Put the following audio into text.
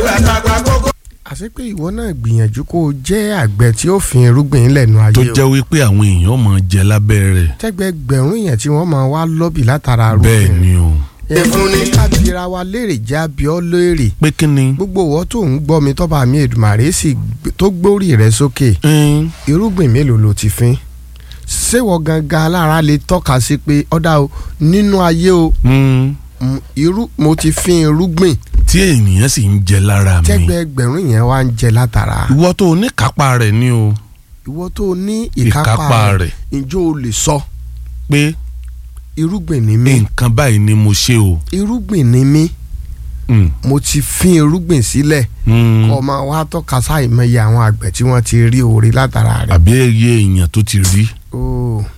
àtẹ̀wé àtàgbà kókó. àti pé ìwọ náà gbìyànjú kó o jẹ́ àgbẹ̀ tí ó fi irúgbìn lẹ́nu ayé tó o jẹ́ wípé àwọn èèyàn máa jẹ lábẹ́ rẹ̀ tẹ́gbẹ̀gbẹ̀rún yẹn tí wọ́n máa wá lọ́bì látara bẹ́ẹ̀ irúgbìn ni o ẹ̀fún ni kábíra wa léèrè jẹ́ abiọ́ léèrè pé kí ni gbogbo ìwọ tó ń gbọ́ mi tọ́ba mi Èdùmàrè sì gbé- tó gbórí rẹ̀ sókè ẹn, irúgbìn mélòó ló ti fín ṣéwọ gangan alára lè tọ́ka sí pé ọ̀dà o nínú ayé o mm, mm, irú mo ti fín irúgbìn tí ènìyàn sì ń jẹ lára mi tẹ́gbẹ̀gbẹ̀rún yẹn wá ń jẹ látara ìwọ tó o ní kápá rẹ̀ ni o ìwọ tó ní ìkápá ìkápá rẹ̀ rẹ̀ ǹjọ́ o lè sọ pé irúgbìn ni mí nǹkan báyìí ni mo ṣe o irúgbìn ni mí Mm, mo ti fín irúgbìn sílẹ̀ mm, kọ́ máa wá tọ́ka sáìmọye àwọn àgbẹ̀ tí wọ́n ti rí oore látara rẹ̀. àbí iye èèyàn tó ti rí Oh,